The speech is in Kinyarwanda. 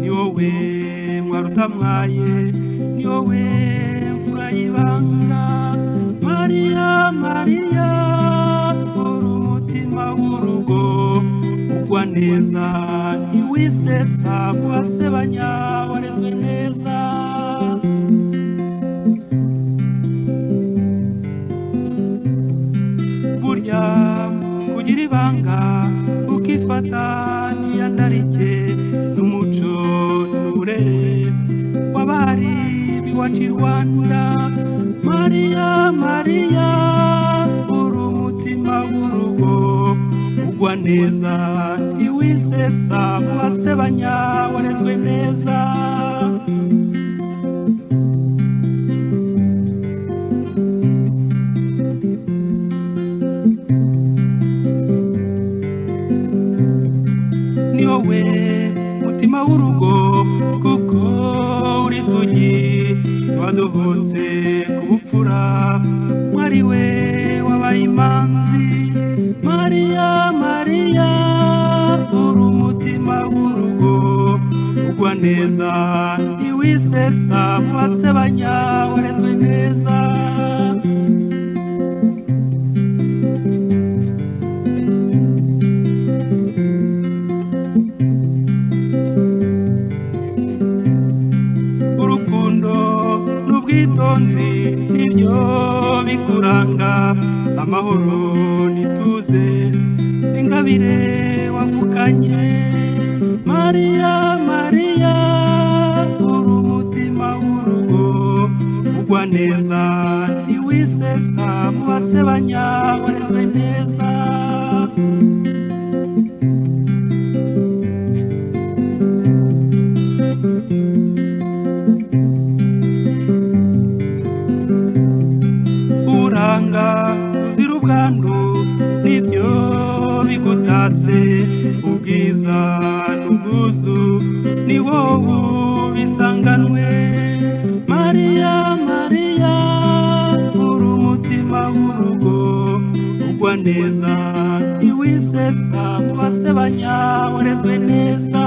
wowe mwarutamwaye ni wowe mvura y'ibanga mariya mariya uri umutima w'urugo ugwa neza ntiwisesa mu basebanya warezwe neza burya kugira ibanga ukifata ntiyandarike n'umuco n'uburere w'abari b'iwacu i rwanda mariya mariya uri umutima w'urugo ugwa neza ntiwisesa mu basebanya warezwe neza ni wowe mutima w'urugo kuko uri isugi waduhutse ku bupfura mwari we wabaye imanzi mariya mariya uri umutima w'urugo ugwa neza ntiwisesa mu basebanya warezwe neza urukundo n'ubwitonzi nibyo bikuranga amahoro n'ituze n'ingabire wavukanye mariya mariya uri umutima w'urugo ugwa neza ntiwisesa mu basebanya warezwe neza uranga uzira ubwandu nibyo bigutatse ubwiza n'ubwuzu ni wowe bisanganwe mariya mariya uri umutima w'urugo ugwa neza ntiwisesa mu basebanya warezwe neza